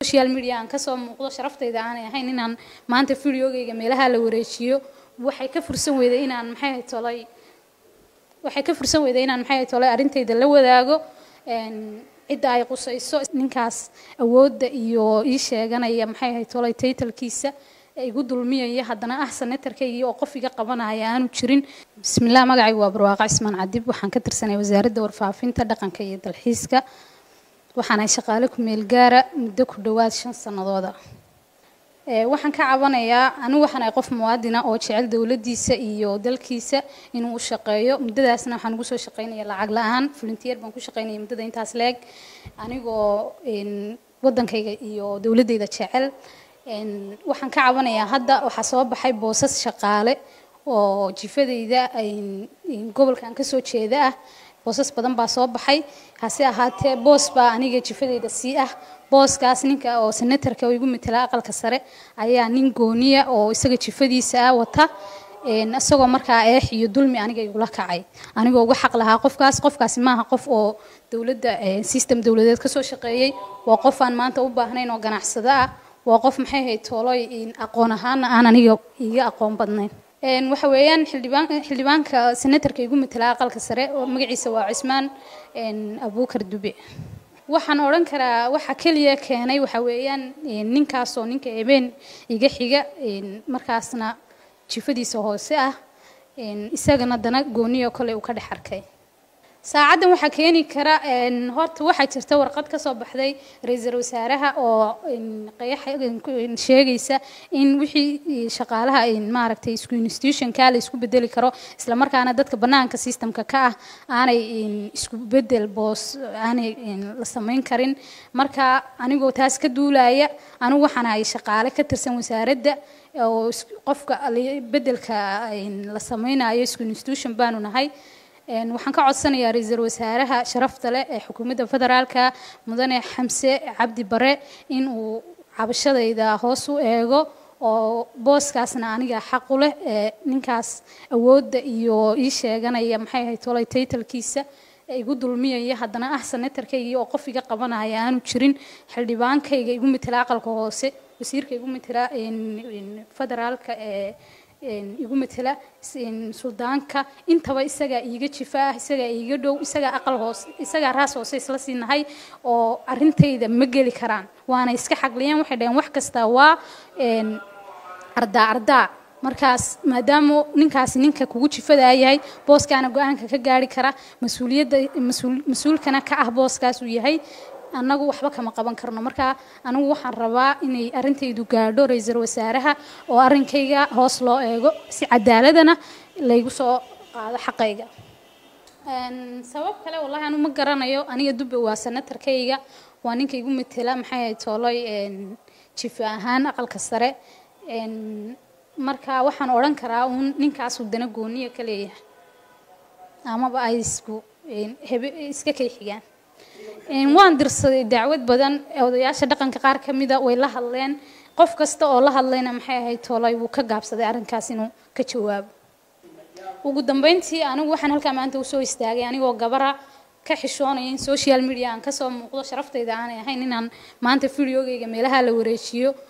social media aan kasoo muuqdo sharaftayda aanay ahayn inaan maanta videogayga meelaha la wareejiyo waxay ka fursan weyday inaan maxay ahayd tolay waxay ka fursan weyday inaan maxay ahayd tolay arrintayda la wadaago cidda ay qusayso ninkaas awoodda iyo ii sheeganaya maxay ahayd tolay taytalkiisa igu dulmiyaya haddana ah senatarkaygii oo qof iga qabanaya aanu jirin bismillaah magacaygu waa barwaaqa cismaan cadib waxaan ka tirsanay wasaaradda warfaafinta dhaqanka iyo dalxiiska waxaanahay shaqaale ku meel gaara muddo ku dhowaad shan sannadooda waxaan ka cabanayaa anigu waxaan ahay qof muwaadina oo jecel dowladdiisa iyo dalkiisa inuu u shaqeeyo muddadaasna waxaan ugu soo shaqaynaya lacag la-aan volunteer baan ku shaqaynaya muddada intaas leeg anigoo waddankayga iyo dowladdayda jecel waxaan ka cabanayaa hadda waxaa soo baxay boosas shaqaale oo jifadayda gobolkan kasoo jeeda ah boosas badan baa soo baxay hase ahaatee boos baa aniga jifadayda sii ah booskaas ninka oo senatarka oo igu matela aqalka sare ayaa nin gooniya oo isaga jifadiisa ah wata isagoo markaa eex iyo dulmi aniga igula kacay anigoo uga xaq lahaa qofkaas qofkaasi maaha qof oo dowladda system dowladeed kasoo shaqeeyey waa qof aan maanta u baahnayn oo ganacsado ah waa qof maxay ahayd tooloy aqoon ahaana aan aniga iga aqoon badnayn waxa weeyaan xildhibaan xildhibaanka senatarka igu matela aqalka sare oo magaciisa waa cismaan abuukar dube waxaan odhan karaa waxa keliya keenay waxa weeyaan ninkaasoo ninka ebeen iga xiga markaasna jifadiisa hoose ah isagana dana gooniyo kole uu ka dhex arkay saacaddan waxaa keeni kara horta waxaa jirta warqad ka soo baxday ra-iisul wasaaraha oo sheegaysa in wixii shaqaalaha maaragtay isku institutionka la isku bedeli karo isla markaana dadka bannaanka systemka ka ah aanay isku bedel boos aanay la samayn karin marka anigoo taas ka duulaya anigu waxaan ahay shaqaale ka tirsan wasaaradda oo qofka bedelka la samaynayo isku institution baanu nahay waxaan ka codsanayaa ra-iisul wasaaraha sharafta leh ee xukuumadda federaalka mudane xamse cabdi bare in uu cabashadayda hoos u eego oo booskaasna aniga xaqu leh ee ninkaas awoodda iyo ii sheeganaya maxay ahayd tolay taytalkiisa igu dulmiyaya haddana ah senatarkaygii oo qof iga qabanaya aanu jirin xildhibaankayga igu matela aqalka hoose wasiirka igu matela federaalka ee igu matela suldaanka intaba isagaa iiga jifa ah isagaa iiga dhow isagaa aqal hoose isagaa raas hoose isla siinahay oo arrintayda ma geli karaan waana iska xaqliyeen waxay dhaheen wax kasta waa ardaa ardaa markaas maadaama ninkaasi ninka kugu jifadaa yahay booskaana go-aanka ka gaari kara mas-uuliyadda mas-uulkana ka ah booskaas uu yahay annagu waxba kama qaban karno marka anigu waxaan rabaa inay arrintaydu gaadho ra-iisul wasaaraha oo arrinkayga hoos loo eego si cadaaladana laygu soo qaado xaqayga sabab kale wallahi anu ma garanayo aniga dubbe waa senatarkayga waa ninka igu matela maxay ahayd tooloy jifa ahaan aqalka sare marka waxaan odhan karaa uun ninkaasuu dana gooniya ka leeyahay amaba ay isku iska kay xigaan waan dirsaday dacwad badan odayaasha dhaqanka qaar ka mida way la hadleen qof kasta oo la hadlayna maxay ahayd toolay wuu ka gaabsaday arrinkaas inuu ka jawaabo ugu dambeyntii anigu waxaan halkaa maanta usoo istaagay anigoo gabara ka xishoonaya in social media aan kasoo muuqdo sharaftayda aanay ahayn inaan maanta videogayga meelaha la wareejiyo